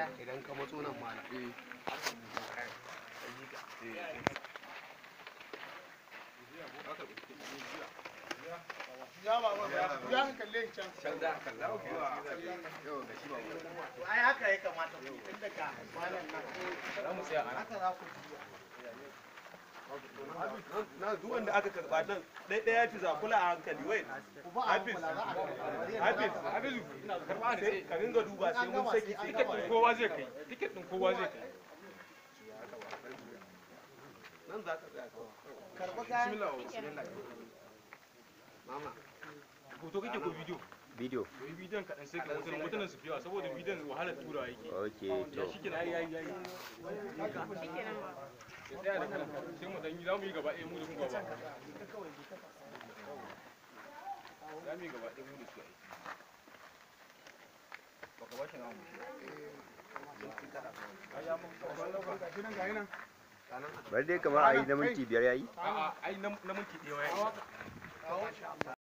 idan ka matso nan ma eh Ya ba ba ya ka kalle can. can da kalla Ai haka ya kamata ku tun daga malam nan. za mu tsaya a nan Haka za ku na duk wanda aka karba nan ɗaya ɗaya fi zakula a hankali wai ku ba a Hafiz. kula za a karɓa. hafiz hafizu sai ka ringa duba sai mun saki sai Tiket ɗin kowa zai kai tiket din kowa zai kai nan za ka tsaya kawai Karɓa kayan. mama hoto kake ko bidiyo Bidiyo. yi bidiyon kaɗan sai ka hotunan hotunan su fi yawa saboda bidiyon wahalar tura yake Ok, to. ya shi kenan yayi yayi yayi ya tsaya da kalan sai mu dan yi za mu yi gaba ɗaya mu da kun gaba za mu yi gaba ɗaya mu da su ai baka ba shi namu Bari dai kamar a yi na minti biyar yayi. a'a ai na na minti ɗaya yayi